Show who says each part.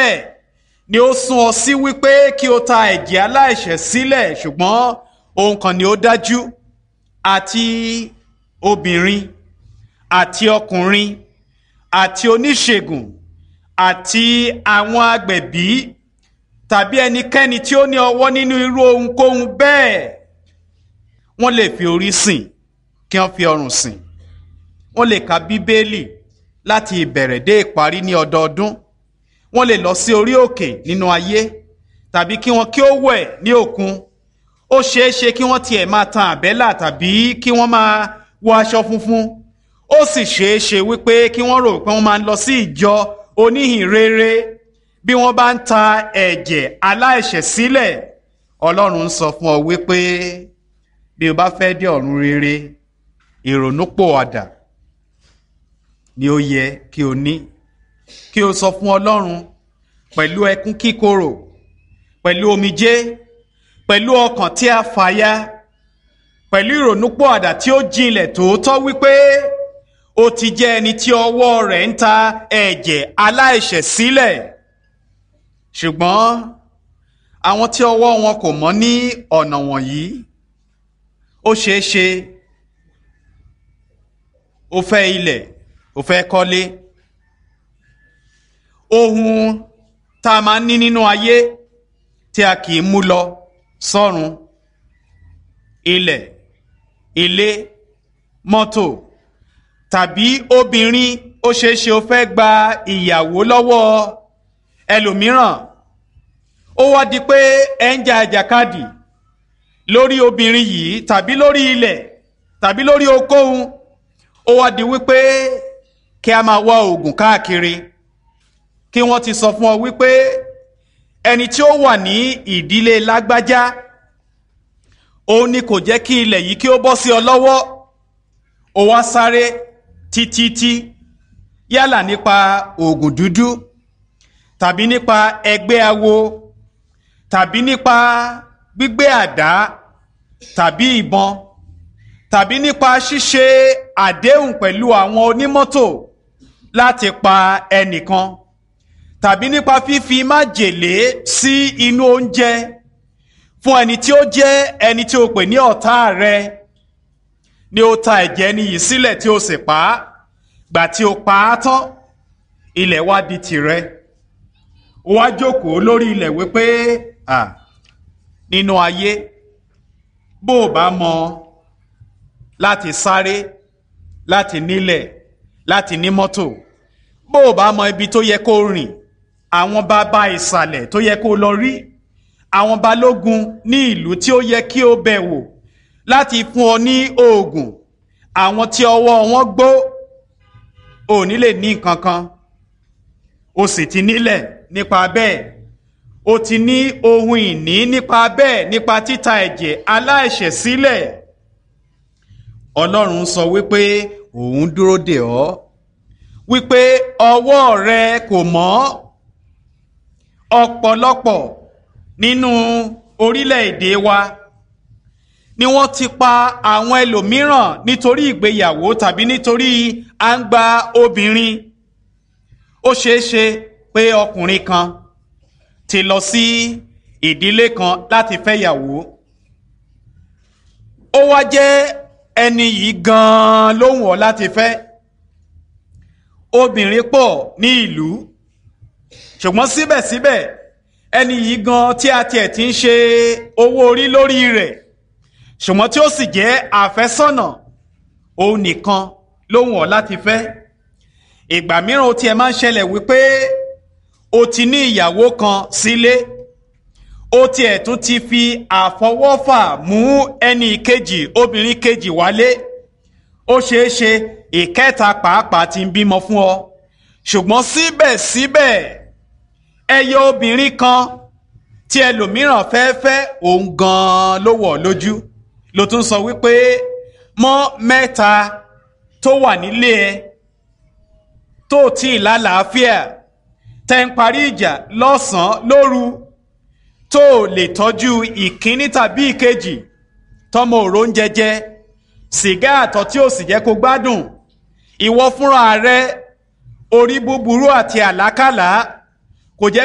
Speaker 1: bẹ́ẹ̀ ni ó sún ọ sí wípé kí o ta ẹ̀jẹ̀ aláìṣẹ̀ sílẹ̀ ṣùgbọ́n ohun kan ni ó dájú àti obìnrin àti ọkùnrin àti oníṣègùn àti àwọn agbẹ̀bí tàbí ẹnikẹ́ni tí ó ní ọwọ́ nínú irú ohunkóhun bẹ́ẹ̀ wọ́n lè fi orí sìn kí wọ́n fi ọrùn sìn wọ́n lè ka bíbélì láti ìbẹ̀rẹ̀ dé ìparí ní ọdọọdún wọ́n lè lọ sí orí òkè nínú ayé tàbí kí wọ́n kí ó wẹ̀ ní òkun ó ṣeé ṣe kí wọ́n tiẹ̀ máa tan àbẹ́là tàbí kí wọ́n máa wọ aṣọ funfun ó sì ṣeé ṣe wípé kí wọ́n rò pé wọ́n máa ń lọ sí ìjọ oníhìn rere bí wọ́n bá ń ta ẹ̀jẹ̀ aláìṣẹ̀ sílẹ̀ ọlọ́run ń sọ fún ọ wípé bí o bá fẹ́ dé ọ̀run rere ìrònúpòwàdà ni ó yẹ kí o ní kí o sọ fún ọlọ́run pẹ̀lú ẹkún kíkorò pẹ̀lú omijé pẹ̀lú ọkàn tí a fàya pẹ̀lú ìrònúpòwàdà tí ó jinlẹ̀ tòótọ́ wípé ó ti jẹ́ ẹni tí ọwọ́ rẹ̀ ń ta ẹ̀jẹ̀ aláìṣẹ̀ sílẹ̀ ṣùgbọ́n àwọn tí ọwọ́ wọn kò mọ́ ní ọ̀nà wọ̀nyí ó ṣeé ṣe ó fẹ́ ilẹ̀ ó fẹ́ kọ́lé ohun tá a máa ń ní nínú ayé tí a kì í mú lọ sọ́run ilẹ̀ ilé mọ́tò tàbí obìnrin ó ṣeé ṣe ó fẹ́ gba ìyàwó lọ́wọ́ ẹlòmíràn ó wá di pé ẹ ń jà àjàkadì lórí obìnrin yìí tàbí lórí ilẹ̀ tàbí lórí okòhun ó wá di wípé kí a máa wá oògùn káàkiri kí wọ́n ti sọ fún ọ wípé ẹni tí ó wà ní ìdílé lágbájá òun ni kò jẹ́ kí ilẹ̀ yìí kí ó bọ́ sí ọ lọ́wọ́ ó wá sáré títítí yálà nípa oògùn dúdú tàbí nípa ẹgbẹ́ awo tàbí nípa gbígbé àdá tàbí ìbọn tàbí nípa ṣíṣe àdéhùn pẹ̀lú àwọn onímọ́tò láti pa ẹnìkan tàbí nípa fífi májèlé sí inú oúnjẹ fún ẹni tí ó jẹ́ ẹni tí o pè ní ọ̀tá rẹ ni ó ta ẹ̀jẹ̀ ẹni yìí sílẹ̀ tí o sì pa á gbà tí o pa á tán ilẹ̀ wá di tìrẹ ó wá jókòó lórí ilẹ̀ wípé à nínú ayé bó o bá mọ láti sáré láti nílẹ̀ láti ní mọ́tò bó o bá mọ ibi tó yẹ kó rìn àwọn bàbá ìsàlẹ̀ tó yẹ kó lọ rí àwọn balógun ní ìlú tí ó yẹ kí o bẹ̀ wò láti fún ọ ní oògùn àwọn tí ọwọ́ wọn gbó ò ní lè ní nǹkan kan o sì ti nílẹ̀ nípa bẹ́ẹ̀ o ti ní ohun ìní nípa bẹ́ẹ̀ nípa títa ẹ̀jẹ̀ aláìṣẹ̀ sílẹ̀ ọlọ́run sọ wípé òun dúró dè ọ́ wípé ọwọ́ rẹ kò mọ́ ọ̀pọ̀lọpọ̀ nínú orílẹ̀-èdè wa ni wọ́n ti pa àwọn ẹlòmíràn nítorí ìgbéyàwó tàbí nítorí à ń gba obìnrin ó ṣeé ṣe pé ọkùnrin kan ti lọ sí ìdílé kan láti fẹ́yàwó ó wá jẹ́ ẹni yìí gan-an ló wù ọ́ láti fẹ́ obìnrin pọ̀ ní ìlú ṣùgbọ́n síbẹ̀síbẹ̀ ẹni yìí gan tí a tiẹ̀ ti ń ṣe owó orí lórí rẹ̀ ṣùgbọ́n tí ó sì jẹ́ àfẹ́sọ́nà òun nìkan ló wù ọ́ láti fẹ́ ìgbà mìíràn ó tiẹ̀ máa ń ṣẹlẹ̀ wípé o ti ní ìyàwó kan sílé ó tiẹ̀ tún ti fi àfọwọ́fà mú ẹni kejì obìnrin kejì wálé ó ṣeé ṣe ìkẹta pàápàá ti ń bímọ fún ọ ṣùgbọ́n síbẹ̀síbẹ̀ ẹyọ obìnrin kan tí ẹlòmíràn fẹ́ fẹ́ òun gan-an ló wọ̀ lójú ló tún sọ wípé mọ́ mẹ́ta tó wà nílé ẹ tó tí ì lálàáfíà tẹ́ ń parí ìjà lọ́sàn-án lóru tó lè tọ́jú ìkíní tàbí ìkejì tọmọ òró ń jẹjẹ sìgá àtọ̀ tí ò sì jẹ́ kó gbádùn ìwọ fúnra rẹ orí búburú àti àlákàlà